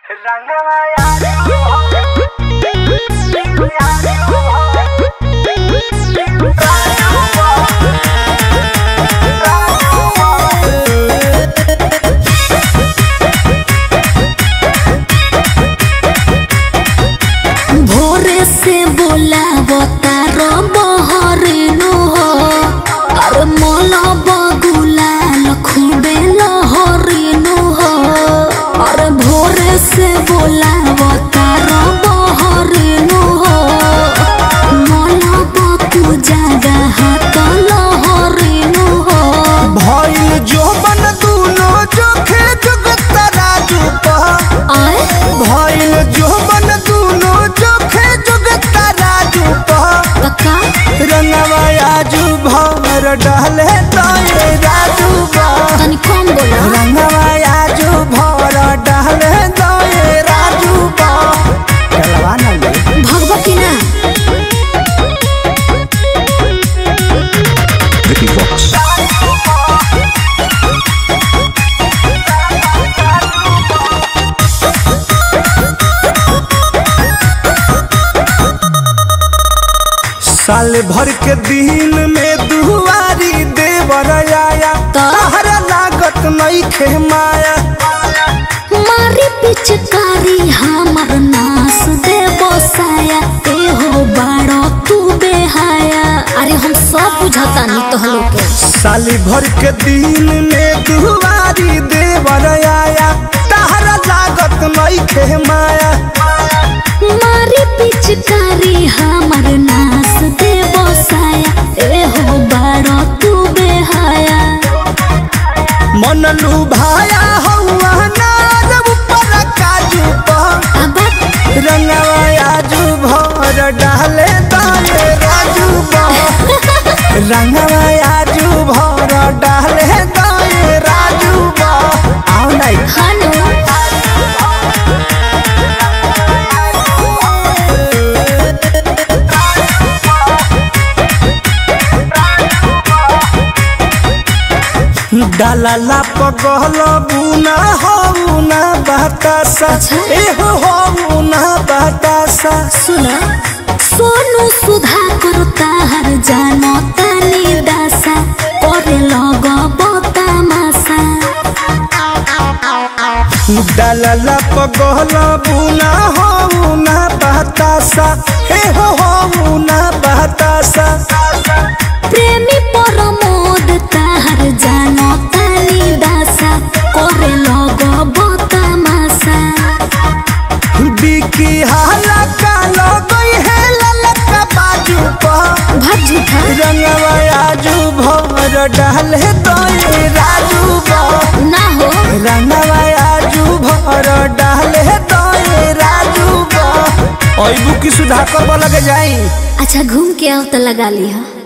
भोरे से बोलावता रो बहरिनु हो अरे मोला बगुलाल खूबे लहरिनु हो अरे भोरे से बोलावता रो बहरिनु हो मोला बकु जगह तो लहरिनु हो भइल जोबन दुनो जोखे जुगत राजू पह आए भइल जोबन दुनो जोखे जुगत राजू पह कक्का रंगवा आजू भर डहले तोए राजू पह तनी कम बोला रंगवा आजू भर डहले तोए राजू पह चलवा ना ले भगवा की ना Vicky Vox. साल भर के दिन में दुआरी देवर आया तहरा लागत नहीं खे माया मारी पिचकारी हमर नास दे बसाया ए हो बाड़ो तू बेहाया अरे हम सब बुझाता नहीं तो हलो के साली भर के दिन में दुआरी देवर आया तहरा लागत नहीं खे माया मारी पिचकारी हमर नास दे बसाया ए हो बाड़ो तू बेहाया मन लुभाया हौआ नार ऊपर काजू पर अब रंगवा आजू भर डाले दाले राजू पर रंगवा आजू भर डाले दाले राजू पर आओ नहीं हनु डाला पगल बुना हो ना बतासा अच्छा। एहो हो ना बतासा सुना सोनू सुधा करता हर जानो तानी दासा करे लग बतामासा डाला पगल बुना हो ना बतासा एहो हो ना बतासा प्रेमी परमोद ताहर जानो तानी दासा करे लग बतामासा बिकी हाला का लगई है ललका बाजू पर भाग झूठा रंगवा आजू भर डाले तोए राजू पर ना हो रंगवा आजू भर डाले तोए राजू पर ओई बुकी सुधाकर लगे जाई अच्छा घूम के आओ तो लगा ली हो